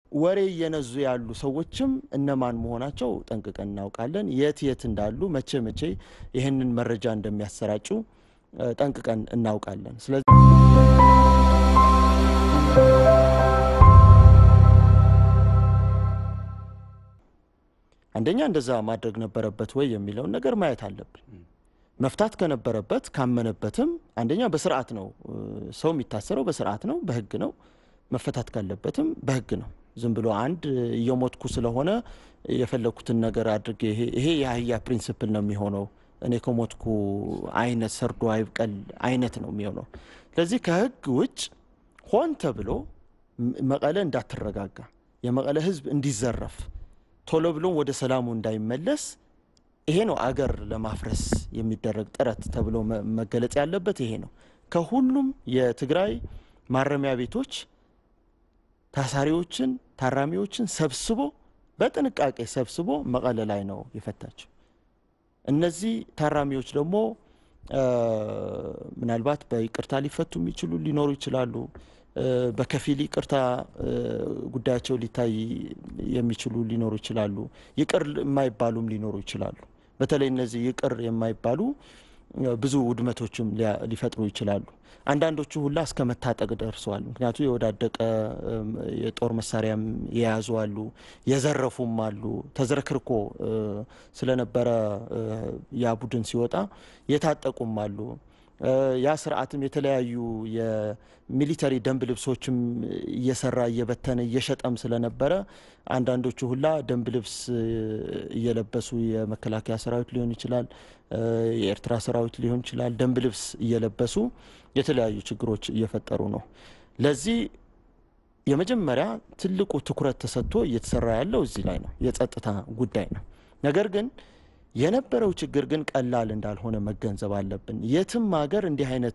ወሬ እየነዙ ያሉ ሰዎችም እነማን መሆናቸው ጠንቅቀን እናውቃለን። የት የት እንዳሉ መቼ መቼ ይህንን መረጃ እንደሚያሰራጩ ጠንቅቀን እናውቃለን። ስለዚህ አንደኛ እንደዛ ማድረግ ነበረበት ወይ የሚለውን ነገር ማየት አለብን። መፍታት ከነበረበት ካመነበትም አንደኛ በስርዓት ነው ሰው የሚታሰረው፣ በስርዓት ነው፣ በህግ ነው። መፈታት ካለበትም በህግ ነው። ዝም ብሎ አንድ እየሞትኩ ስለሆነ የፈለግኩትን ነገር አድርጌ ይሄ የአህያ ፕሪንስፕል ነው የሚሆነው። እኔ ከሞትኩ አይነት ሰርዶ አይብቀል አይነት ነው የሚሆነው። ስለዚህ ከህግ ውጭ ሆን ተብሎ መቀለ እንዳትረጋጋ፣ የመቀለ ህዝብ እንዲዘረፍ፣ ቶሎ ብሎም ወደ ሰላሙ እንዳይመለስ ይሄ ነው አገር ለማፍረስ የሚደረግ ጥረት ተብሎ መገለጽ ያለበት ይሄ ነው። ከሁሉም የትግራይ ማረሚያ ቤቶች ታሳሪዎችን፣ ታራሚዎችን ሰብስቦ በጥንቃቄ ሰብስቦ መቀለ ላይ ነው የፈታቸው። እነዚህ ታራሚዎች ደግሞ ምናልባት በይቅርታ ሊፈቱ የሚችሉ ሊኖሩ ይችላሉ። በከፊል ይቅርታ ጉዳያቸው ሊታይ የሚችሉ ሊኖሩ ይችላሉ። ይቅር የማይባሉም ሊኖሩ ይችላሉ። በተለይ እነዚህ ይቅር የማይባሉ ብዙ ውድመቶችም ሊፈጥሩ ይችላሉ። አንዳንዶቹ ሁላ እስከ መታጠቅ ደርሰዋል። ምክንያቱ የወዳደቀ የጦር መሳሪያም የያዙ አሉ፣ የዘረፉም አሉ። ተዝረክርኮ ስለነበረ ያ ቡድን ሲወጣ የታጠቁም አሉ። ያ ስርዓትም የተለያዩ የሚሊተሪ ደንብ ልብሶችም እየሰራ እየበተነ እየሸጠም ስለነበረ አንዳንዶቹ ሁላ ደንብ ልብስ እየለበሱ የመከላከያ ሰራዊት ሊሆን ይችላል፣ የኤርትራ ሰራዊት ሊሆን ይችላል። ደንብ ልብስ እየለበሱ የተለያዩ ችግሮች እየፈጠሩ ነው። ለዚህ የመጀመሪያ ትልቁ ትኩረት ተሰጥቶ እየተሰራ ያለው እዚህ ላይ ነው፣ የጸጥታ ጉዳይ ነው። ነገር ግን የነበረው ችግር ግን ቀላል እንዳልሆነ መገንዘብ አለብን። የትም ሀገር እንዲህ አይነት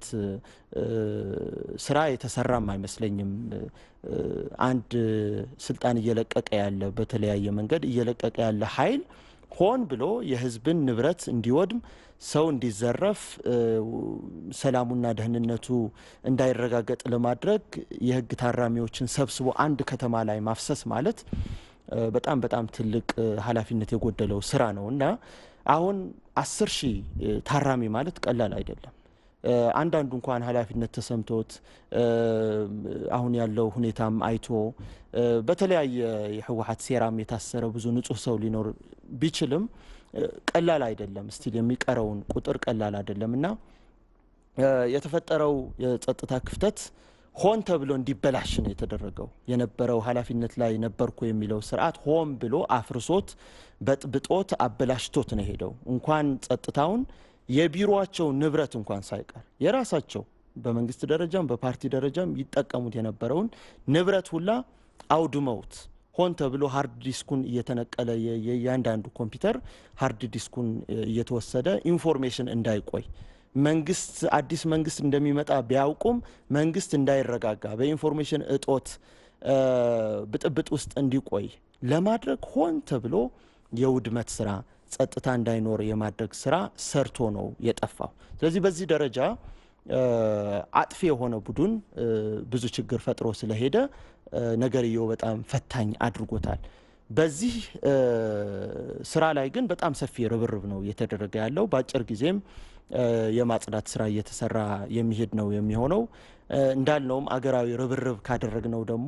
ስራ የተሰራም አይመስለኝም። አንድ ስልጣን እየለቀቀ ያለ በተለያየ መንገድ እየለቀቀ ያለ ኃይል ሆን ብሎ የሕዝብን ንብረት እንዲወድም፣ ሰው እንዲዘረፍ፣ ሰላሙና ደህንነቱ እንዳይረጋገጥ ለማድረግ የህግ ታራሚዎችን ሰብስቦ አንድ ከተማ ላይ ማፍሰስ ማለት በጣም በጣም ትልቅ ኃላፊነት የጎደለው ስራ ነው እና አሁን አስር ሺህ ታራሚ ማለት ቀላል አይደለም። አንዳንዱ እንኳን ኃላፊነት ተሰምቶት አሁን ያለው ሁኔታም አይቶ በተለያየ የህወሓት ሴራም የታሰረ ብዙ ንጹህ ሰው ሊኖር ቢችልም ቀላል አይደለም። ስቲል የሚቀረውን ቁጥር ቀላል አይደለም እና የተፈጠረው የጸጥታ ክፍተት ሆን ተብሎ እንዲበላሽ ነው የተደረገው። የነበረው ኃላፊነት ላይ ነበርኩ የሚለው ስርዓት ሆን ብሎ አፍርሶት በጥብጦት አበላሽቶት ነው ሄደው እንኳን ጸጥታውን የቢሮቸው ንብረት እንኳን ሳይቀር የራሳቸው በመንግስት ደረጃም በፓርቲ ደረጃም ይጠቀሙት የነበረውን ንብረት ሁላ አውድመውት ሆን ተብሎ ሀርድ ዲስኩን እየተነቀለ የእያንዳንዱ ኮምፒውተር ሀርድ ዲስኩን እየተወሰደ ኢንፎርሜሽን እንዳይቆይ መንግስት አዲስ መንግስት እንደሚመጣ ቢያውቁም መንግስት እንዳይረጋጋ በኢንፎርሜሽን እጦት ብጥብጥ ውስጥ እንዲቆይ ለማድረግ ሆን ተብሎ የውድመት ስራ ጸጥታ እንዳይኖር የማድረግ ስራ ሰርቶ ነው የጠፋው። ስለዚህ በዚህ ደረጃ አጥፊ የሆነ ቡድን ብዙ ችግር ፈጥሮ ስለሄደ ነገርየው በጣም ፈታኝ አድርጎታል። በዚህ ስራ ላይ ግን በጣም ሰፊ ርብርብ ነው እየተደረገ ያለው። በአጭር ጊዜም የማጽዳት ስራ እየተሰራ የሚሄድ ነው የሚሆነው። እንዳልነውም አገራዊ ርብርብ ካደረግነው ደግሞ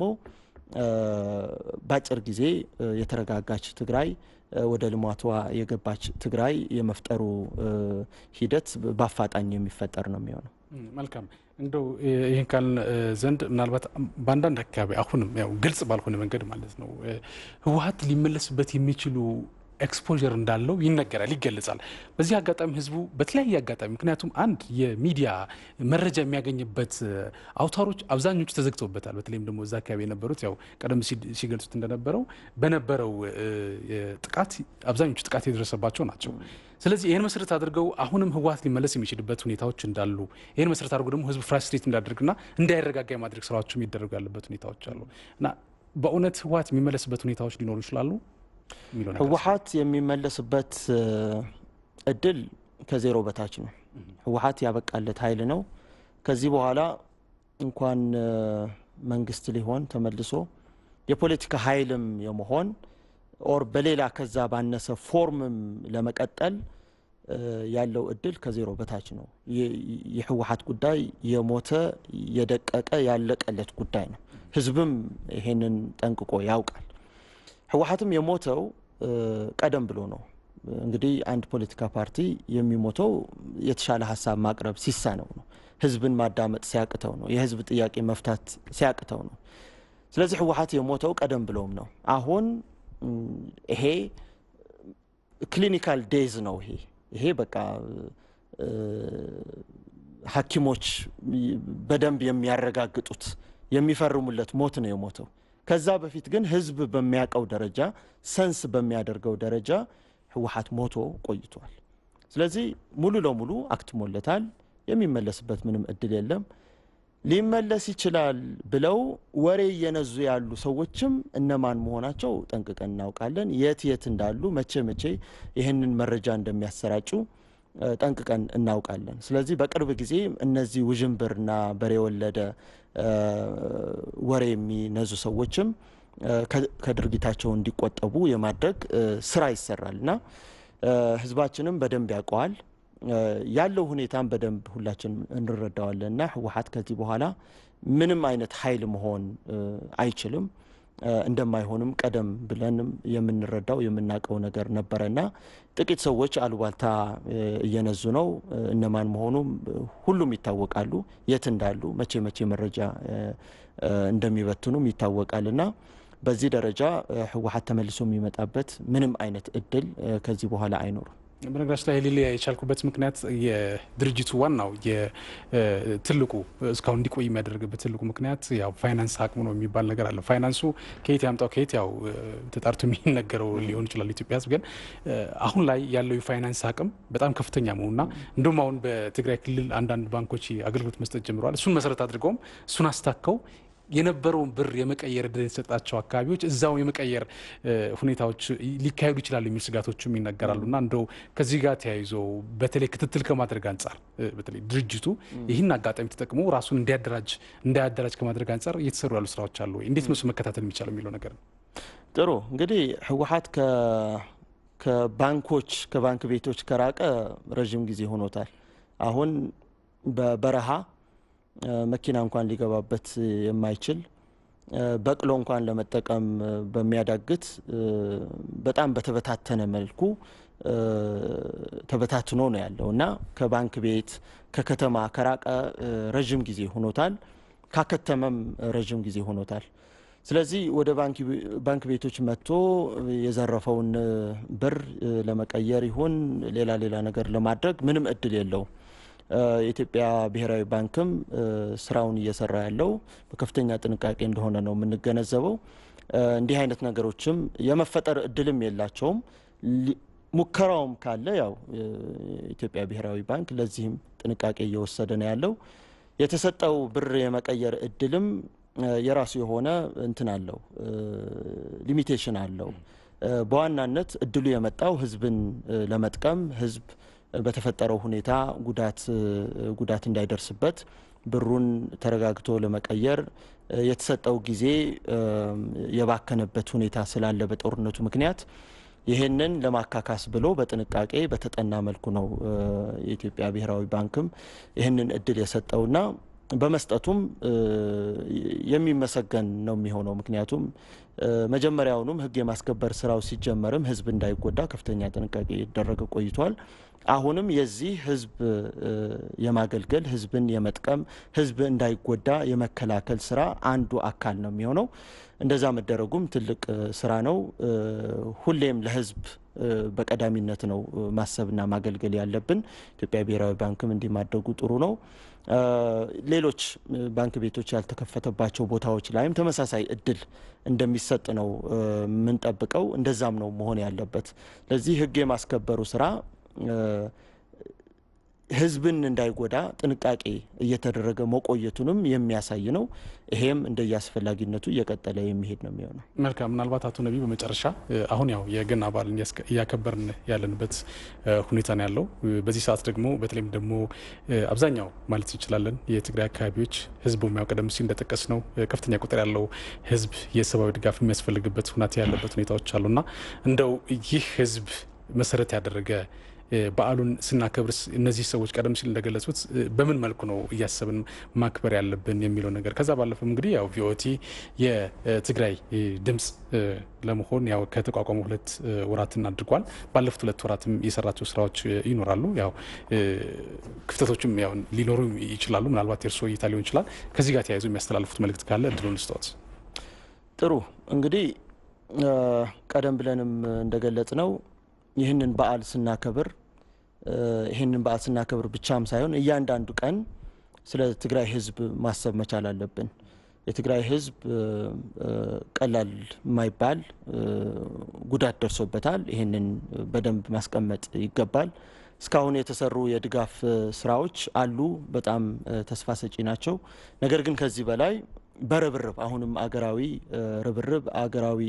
በአጭር ጊዜ የተረጋጋች ትግራይ ወደ ልማቷ የገባች ትግራይ የመፍጠሩ ሂደት በአፋጣኝ የሚፈጠር ነው የሚሆነው። መልካም እንደው ይህን ካልን ዘንድ ምናልባት በአንዳንድ አካባቢ አሁንም ያው ግልጽ ባልሆነ መንገድ ማለት ነው ህወሓት ሊመለስበት የሚችሉ ኤክስፖዠር እንዳለው ይነገራል፣ ይገለጻል። በዚህ አጋጣሚ ህዝቡ በተለያየ አጋጣሚ ምክንያቱም አንድ የሚዲያ መረጃ የሚያገኝበት አውታሮች አብዛኞቹ ተዘግተውበታል። በተለይም ደግሞ እዛ አካባቢ የነበሩት ያው ቀደም ሲገልጹት እንደነበረው በነበረው ጥቃት አብዛኞቹ ጥቃት የደረሰባቸው ናቸው። ስለዚህ ይህን መሰረት አድርገው አሁንም ህወሓት ሊመለስ የሚችልበት ሁኔታዎች እንዳሉ ይህን መሰረት አድርገው ደግሞ ህዝቡ ፍራስትሬት እንዳደርግና እንዳይረጋጋ የማድረግ ስራዎች የሚደረጉ ያለበት ሁኔታዎች አሉ እና በእውነት ህወሓት የሚመለስበት ሁኔታዎች ሊኖሩ ይችላሉ። ህወሓት የሚመለስበት እድል ከዜሮ በታች ነው። ህወሓት ያበቃለት ኃይል ነው። ከዚህ በኋላ እንኳን መንግስት ሊሆን ተመልሶ የፖለቲካ ኃይልም የመሆን ኦር በሌላ ከዛ ባነሰ ፎርምም ለመቀጠል ያለው እድል ከዜሮ በታች ነው። የህወሓት ጉዳይ የሞተ የደቀቀ ያለቀለት ጉዳይ ነው። ህዝብም ይሄንን ጠንቅቆ ያውቃል። ህወሓትም የሞተው ቀደም ብሎ ነው። እንግዲህ አንድ ፖለቲካ ፓርቲ የሚሞተው የተሻለ ሀሳብ ማቅረብ ሲሳነው ነው። ህዝብን ማዳመጥ ሲያቅተው ነው። የህዝብ ጥያቄ መፍታት ሲያቅተው ነው። ስለዚህ ህወሓት የሞተው ቀደም ብሎም ነው። አሁን ይሄ ክሊኒካል ዴዝ ነው። ይሄ ይሄ በቃ ሐኪሞች በደንብ የሚያረጋግጡት የሚፈርሙለት ሞት ነው የሞተው። ከዛ በፊት ግን ህዝብ በሚያውቀው ደረጃ ሰንስ በሚያደርገው ደረጃ ህወሓት ሞቶ ቆይቷል። ስለዚህ ሙሉ ለሙሉ አክትሞለታል። የሚመለስበት ምንም እድል የለም። ሊመለስ ይችላል ብለው ወሬ እየነዙ ያሉ ሰዎችም እነማን መሆናቸው ጠንቅቀን እናውቃለን። የት የት እንዳሉ መቼ መቼ ይህንን መረጃ እንደሚያሰራጩ ጠንቅቀን እናውቃለን። ስለዚህ በቅርብ ጊዜ እነዚህ ውዥንብርና በሬ የወለደ ወሬ የሚነዙ ሰዎችም ከድርጊታቸው እንዲቆጠቡ የማድረግ ስራ ይሰራል እና ህዝባችንም በደንብ ያውቀዋል። ያለው ሁኔታን በደንብ ሁላችን እንረዳዋለን እና ህወሓት ከዚህ በኋላ ምንም አይነት ኃይል መሆን አይችልም። እንደማይሆንም ቀደም ብለንም የምንረዳው የምናውቀው ነገር ነበረና ጥቂት ሰዎች አሉባልታ እየነዙ ነው። እነማን መሆኑም ሁሉም ይታወቃሉ። የት እንዳሉ መቼ መቼ መረጃ እንደሚበትኑም ይታወቃልና በዚህ ደረጃ ህወሓት ተመልሶ የሚመጣበት ምንም አይነት እድል ከዚህ በኋላ አይኖርም። በነገራችን ላይ ሊለያ የቻልኩበት ምክንያት የድርጅቱ ዋናው ትልቁ እስካሁን እንዲቆይ የሚያደርግበት ትልቁ ምክንያት ያው ፋይናንስ አቅሙ ነው የሚባል ነገር አለ። ፋይናንሱ ከየት ያምጣው ከየት ያው ተጣርቶ የሚነገረው ሊሆን ይችላል። ኢትዮጵያ ህዝብ ግን አሁን ላይ ያለው የፋይናንስ አቅም በጣም ከፍተኛ መሆኑና እንዲሁም አሁን በትግራይ ክልል አንዳንድ ባንኮች አገልግሎት መስጠት ጀምረዋል። እሱን መሰረት አድርገውም እሱን አስታከው የነበረውን ብር የመቀየር እድል የተሰጣቸው አካባቢዎች እዛው የመቀየር ሁኔታዎች ሊካሄዱ ይችላሉ የሚል ስጋቶችም ይነገራሉ። እና እንደው ከዚህ ጋር ተያይዞ በተለይ ክትትል ከማድረግ አንጻር በተለይ ድርጅቱ ይህን አጋጣሚ ተጠቅሞ ራሱን እንዲያደራጅ እንዳያደራጅ ከማድረግ አንጻር እየተሰሩ ያሉ ስራዎች አሉ ወይ? እንዴት ነው መከታተል የሚቻለው የሚለው ነገር ነው። ጥሩ እንግዲህ ህወሓት ከባንኮች ከባንክ ቤቶች ከራቀ ረዥም ጊዜ ሆኖታል። አሁን በበረሃ መኪና እንኳን ሊገባበት የማይችል በቅሎ እንኳን ለመጠቀም በሚያዳግት በጣም በተበታተነ መልኩ ተበታትኖ ነው ያለው እና ከባንክ ቤት ከከተማ ከራቀ ረዥም ጊዜ ሆኖታል። ካከተመም ረዥም ጊዜ ሆኖታል። ስለዚህ ወደ ባንክ ቤቶች መጥቶ የዘረፈውን ብር ለመቀየር ይሁን ሌላ ሌላ ነገር ለማድረግ ምንም እድል የለውም። የኢትዮጵያ ብሔራዊ ባንክም ስራውን እየሰራ ያለው በከፍተኛ ጥንቃቄ እንደሆነ ነው የምንገነዘበው። እንዲህ አይነት ነገሮችም የመፈጠር እድልም የላቸውም። ሙከራውም ካለ ያው የኢትዮጵያ ብሔራዊ ባንክ ለዚህም ጥንቃቄ እየወሰደ ነው ያለው። የተሰጠው ብር የመቀየር እድልም የራሱ የሆነ እንትን አለው፣ ሊሚቴሽን አለው። በዋናነት እድሉ የመጣው ህዝብን ለመጥቀም ህዝብ በተፈጠረው ሁኔታ ጉዳት ጉዳት እንዳይደርስበት ብሩን ተረጋግቶ ለመቀየር የተሰጠው ጊዜ የባከነበት ሁኔታ ስላለ በጦርነቱ ምክንያት ይህንን ለማካካስ ብሎ በጥንቃቄ በተጠና መልኩ ነው የኢትዮጵያ ብሔራዊ ባንክም ይህንን እድል የሰጠውና በመስጠቱም የሚመሰገን ነው የሚሆነው። ምክንያቱም መጀመሪያውኑም ህግ የማስከበር ስራው ሲጀመርም ህዝብ እንዳይጎዳ ከፍተኛ ጥንቃቄ ይደረገ ቆይቷል። አሁንም የዚህ ህዝብ የማገልገል ህዝብን የመጥቀም ህዝብ እንዳይጎዳ የመከላከል ስራ አንዱ አካል ነው የሚሆነው። እንደዛ መደረጉም ትልቅ ስራ ነው። ሁሌም ለህዝብ በቀዳሚነት ነው ማሰብና ማገልገል ያለብን። ኢትዮጵያ ብሔራዊ ባንክም እንዲህ ማድረጉ ጥሩ ነው። ሌሎች ባንክ ቤቶች ያልተከፈተባቸው ቦታዎች ላይም ተመሳሳይ እድል እንደሚሰጥ ነው የምንጠብቀው። እንደዛም ነው መሆን ያለበት። ለዚህ ህግ የማስከበሩ ስራ ህዝብን እንዳይጎዳ ጥንቃቄ እየተደረገ መቆየቱንም የሚያሳይ ነው። ይሄም እንደየ አስፈላጊነቱ እየቀጠለ የሚሄድ ነው የሚሆነው። መልካም። ምናልባት አቶ ነቢይ በመጨረሻ አሁን ያው የገና በዓልን እያከበርን ያለንበት ሁኔታ ነው ያለው። በዚህ ሰዓት ደግሞ በተለይም ደግሞ አብዛኛው ማለት እንችላለን የትግራይ አካባቢዎች ህዝቡ የሚያው ቀደም ሲል እንደጠቀስ ነው ከፍተኛ ቁጥር ያለው ህዝብ የሰብአዊ ድጋፍ የሚያስፈልግበት ሁኔታ ያለበት ሁኔታዎች አሉና እንደው ይህ ህዝብ መሰረት ያደረገ በዓሉን ስናከብር እነዚህ ሰዎች ቀደም ሲል እንደገለጹት በምን መልኩ ነው እያሰብን ማክበር ያለብን የሚለው ነገር ከዛ ባለፈም እንግዲህ ያው ቪኦቲ የትግራይ ድምፅ ለመሆን ያው ከተቋቋሙ ሁለት ወራትን አድርጓል። ባለፉት ሁለት ወራትም የሰራቸው ስራዎች ይኖራሉ። ያው ክፍተቶችም ያው ሊኖሩ ይችላሉ። ምናልባት የእርስዎ እይታ ሊሆን ይችላል። ከዚህ ጋር ተያይዞ የሚያስተላልፉት መልእክት ካለ እድሉን ልስጠዎት። ጥሩ እንግዲህ ቀደም ብለንም እንደገለጽ ነው ይህንን በዓል ስናከብር ይህንን በዓል ስናከብር ብቻም ሳይሆን እያንዳንዱ ቀን ስለ ትግራይ ሕዝብ ማሰብ መቻል አለብን። የትግራይ ሕዝብ ቀላል የማይባል ጉዳት ደርሶበታል። ይህንን በደንብ ማስቀመጥ ይገባል። እስካሁን የተሰሩ የድጋፍ ስራዎች አሉ፣ በጣም ተስፋ ሰጪ ናቸው። ነገር ግን ከዚህ በላይ በርብርብ አሁንም አገራዊ ርብርብ አገራዊ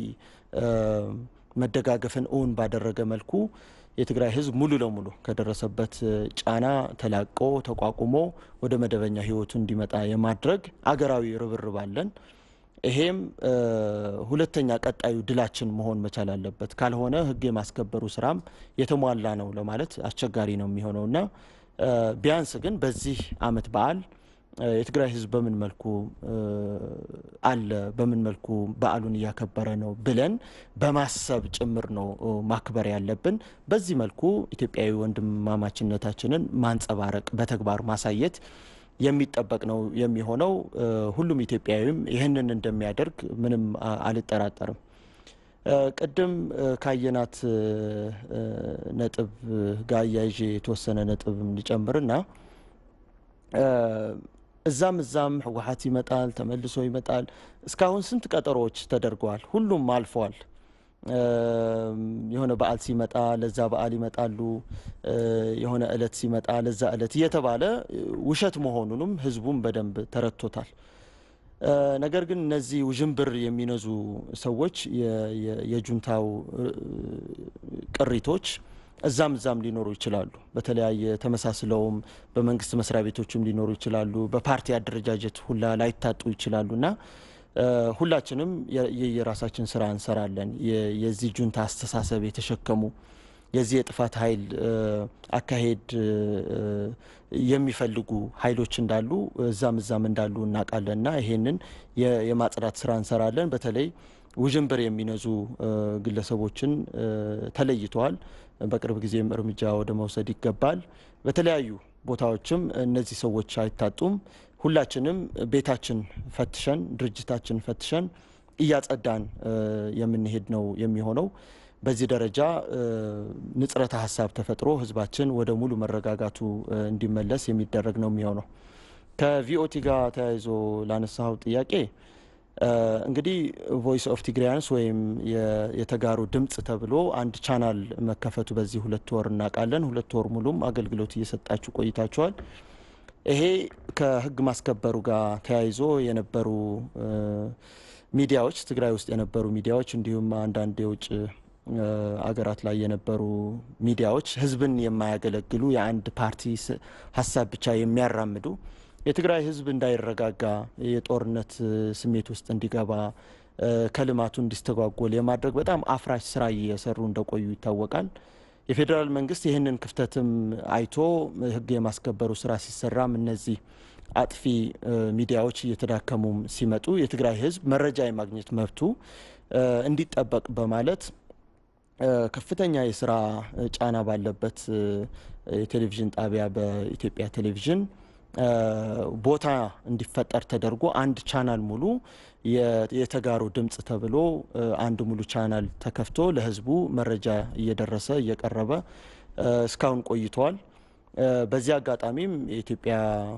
መደጋገፍን እውን ባደረገ መልኩ የትግራይ ህዝብ ሙሉ ለሙሉ ከደረሰበት ጫና ተላቆ ተቋቁሞ ወደ መደበኛ ህይወቱ እንዲመጣ የማድረግ አገራዊ ርብርብ አለን። ይሄም ሁለተኛ ቀጣዩ ድላችን መሆን መቻል አለበት። ካልሆነ ህግ የማስከበሩ ስራም የተሟላ ነው ለማለት አስቸጋሪ ነው የሚሆነውና ቢያንስ ግን በዚህ አመት በዓል የትግራይ ህዝብ በምን መልኩ አለ፣ በምን መልኩ በዓሉን እያከበረ ነው ብለን በማሰብ ጭምር ነው ማክበር ያለብን። በዚህ መልኩ ኢትዮጵያዊ ወንድማማችነታችንን ማንጸባረቅ፣ በተግባር ማሳየት የሚጠበቅ ነው የሚሆነው። ሁሉም ኢትዮጵያዊም ይህንን እንደሚያደርግ ምንም አልጠራጠርም። ቅድም ካየናት ነጥብ ጋር አያይዤ የተወሰነ ነጥብ እንዲጨምርና እዛም እዛም ህወሓት ይመጣል፣ ተመልሶ ይመጣል። እስካሁን ስንት ቀጠሮዎች ተደርገዋል። ሁሉም አልፈዋል። የሆነ በዓል ሲመጣ ለዛ በዓል ይመጣሉ፣ የሆነ እለት ሲመጣ ለዛ እለት እየተባለ ውሸት መሆኑንም ህዝቡም በደንብ ተረድቶታል። ነገር ግን እነዚህ ውዥንብር የሚነዙ ሰዎች የጁንታው ቅሪቶች እዛም እዛም ሊኖሩ ይችላሉ። በተለያየ ተመሳስለውም በመንግስት መስሪያ ቤቶችም ሊኖሩ ይችላሉ። በፓርቲ አደረጃጀት ሁላ ላይታጡ ይችላሉ እና ሁላችንም የየራሳችን ስራ እንሰራለን። የዚህ ጁንታ አስተሳሰብ የተሸከሙ የዚህ የጥፋት ኃይል አካሄድ የሚፈልጉ ኃይሎች እንዳሉ እዛም እዛም እንዳሉ እናውቃለን እና ይሄንን የማጽዳት ስራ እንሰራለን። በተለይ ውዥንብር የሚነዙ ግለሰቦችን ተለይተዋል። በቅርብ ጊዜም እርምጃ ወደ መውሰድ ይገባል። በተለያዩ ቦታዎችም እነዚህ ሰዎች አይታጡም። ሁላችንም ቤታችን ፈትሸን ድርጅታችን ፈትሸን እያጸዳን የምንሄድ ነው የሚሆነው። በዚህ ደረጃ ንጽረተ ሀሳብ ተፈጥሮ ህዝባችን ወደ ሙሉ መረጋጋቱ እንዲመለስ የሚደረግ ነው የሚሆነው። ከቪኦቲ ጋር ተያይዞ ላነሳው ጥያቄ እንግዲህ ቮይስ ኦፍ ቲግሪያንስ ወይም የተጋሩ ድምጽ ተብሎ አንድ ቻናል መከፈቱ በዚህ ሁለት ወር እናውቃለን። ሁለት ወር ሙሉም አገልግሎት እየሰጣችሁ ቆይታችኋል። ይሄ ከህግ ማስከበሩ ጋር ተያይዞ የነበሩ ሚዲያዎች ትግራይ ውስጥ የነበሩ ሚዲያዎች እንዲሁም አንዳንድ የውጭ አገራት ላይ የነበሩ ሚዲያዎች ህዝብን የማያገለግሉ የአንድ ፓርቲ ሀሳብ ብቻ የሚያራምዱ የትግራይ ህዝብ እንዳይረጋጋ የጦርነት ስሜት ውስጥ እንዲገባ ከልማቱ እንዲስተጓጎል የማድረግ በጣም አፍራሽ ስራ እየሰሩ እንደቆዩ ይታወቃል። የፌዴራል መንግስት ይህንን ክፍተትም አይቶ ህግ የማስከበሩ ስራ ሲሰራም እነዚህ አጥፊ ሚዲያዎች እየተዳከሙም ሲመጡ የትግራይ ህዝብ መረጃ የማግኘት መብቱ እንዲጠበቅ በማለት ከፍተኛ የስራ ጫና ባለበት የቴሌቪዥን ጣቢያ በኢትዮጵያ ቴሌቪዥን ቦታ እንዲፈጠር ተደርጎ አንድ ቻናል ሙሉ የተጋሩ ድምጽ ተብሎ አንድ ሙሉ ቻናል ተከፍቶ ለህዝቡ መረጃ እየደረሰ እየቀረበ እስካሁን ቆይተዋል። በዚህ አጋጣሚም የኢትዮጵያ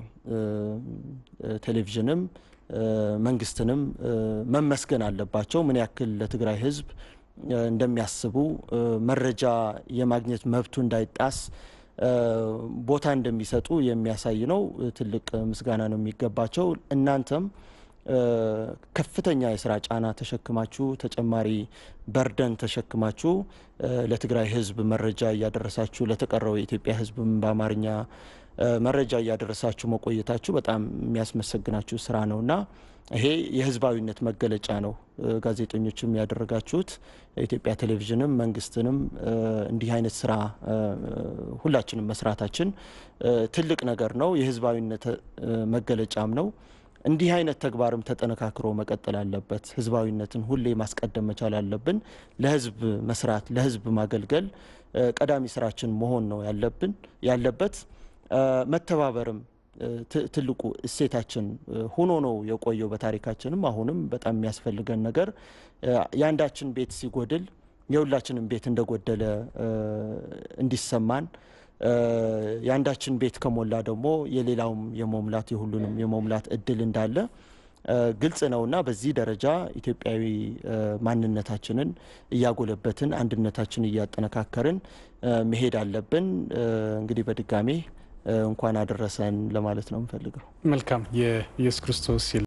ቴሌቪዥንም መንግስትንም መመስገን አለባቸው። ምን ያክል ለትግራይ ህዝብ እንደሚያስቡ መረጃ የማግኘት መብቱ እንዳይጣስ ቦታ እንደሚሰጡ የሚያሳይ ነው። ትልቅ ምስጋና ነው የሚገባቸው። እናንተም ከፍተኛ የስራ ጫና ተሸክማችሁ ተጨማሪ በርደን ተሸክማችሁ ለትግራይ ሕዝብ መረጃ እያደረሳችሁ ለተቀረው የኢትዮጵያ ሕዝብም በአማርኛ መረጃ እያደረሳችሁ መቆየታችሁ በጣም የሚያስመሰግናችሁ ስራ ነውና ይሄ የህዝባዊነት መገለጫ ነው። ጋዜጠኞችም ያደረጋችሁት የኢትዮጵያ ቴሌቪዥንም መንግስትንም እንዲህ አይነት ስራ ሁላችንም መስራታችን ትልቅ ነገር ነው። የህዝባዊነት መገለጫም ነው። እንዲህ አይነት ተግባርም ተጠነካክሮ መቀጠል አለበት። ህዝባዊነትን ሁሌ ማስቀደም መቻል አለብን። ለህዝብ መስራት፣ ለህዝብ ማገልገል ቀዳሚ ስራችን መሆን ነው ያለብን ያለበት መተባበርም ትልቁ እሴታችን ሆኖ ነው የቆየው። በታሪካችንም አሁንም በጣም የሚያስፈልገን ነገር የአንዳችን ቤት ሲጎድል የሁላችንም ቤት እንደጎደለ እንዲሰማን የአንዳችን ቤት ከሞላ ደግሞ የሌላውም የመሙላት የሁሉንም የመሙላት እድል እንዳለ ግልጽ ነውና በዚህ ደረጃ ኢትዮጵያዊ ማንነታችንን እያጎለበትን አንድነታችንን እያጠነካከርን መሄድ አለብን። እንግዲህ በድጋሜ እንኳን አደረሰን ለማለት ነው የምፈልገው። መልካም የኢየሱስ ክርስቶስ